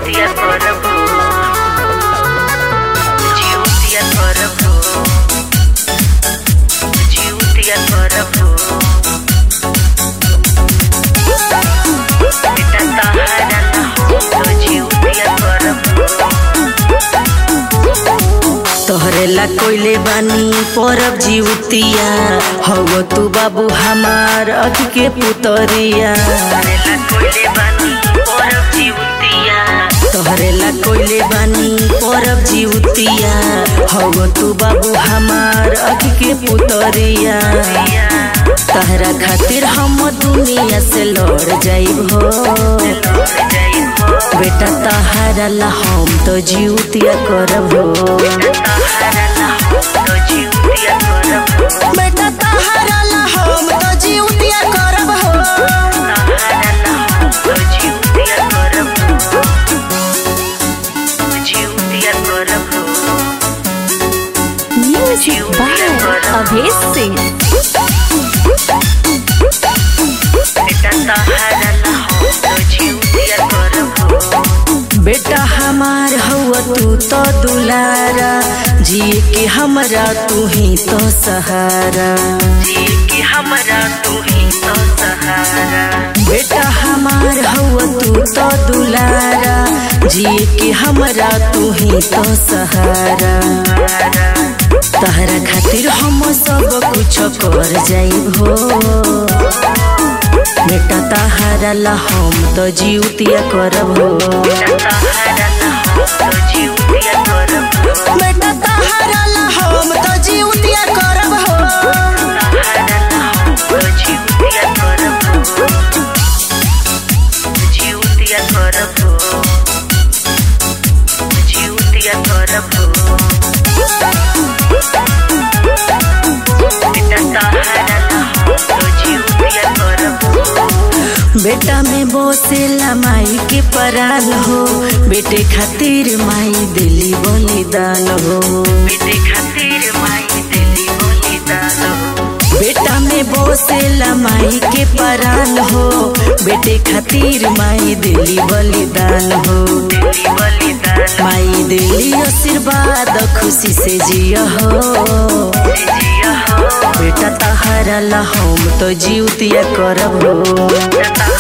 जिउतिया करबो जिउतिया करबो जिउतिया करबो बेटा तहारा ना हो तो जिउतिया करबो तोहरे ला कोइले बानी परब जीवतिया हव तू बाबू हमार अख के पुतरिया करेला कोइले बानी परब जिउतिया तोहरे ला कोइले बानी परब जीवतिया हव तू बाबू हमार अख के पुतरिया तहरा खातिर हम दुनिया से लड़ जाइब हो बेटा तहारा ला हम तो जीवतिया करब हो बेटा तहारा ला हम तो जीवतिया करब हो Music by Abhay Singh. बेटा हमार हवा तू तो दुलारा जिए के हमरा तू ही तो सहारा हमरा तू ही तो सहारा बेटा हमार हवा तू तो दुलारा जिए के हमरा तू ही तो सहारा तहरा खातिर हम सब कुछ कर जाइब हो बेटा तहारा ला हम तो जीवतिया करब हो बेटा तहारा ला हम तो जीवतिया करब हो बेटा में बोसेला माई के पराल हो बेटे खातिर माई दिली बलिदान हो बेटे खातिर माई दिली बलिदान हो बेटा में बोसेला माई के पराल हो बेटे खातिर माई दिली बलिदान हो दिली बलिदान माई दिली आशीर्वाद खुशी से जिया हो जिया हो बेटा तहारा ला हम तो जीवतिया करब हो तहारा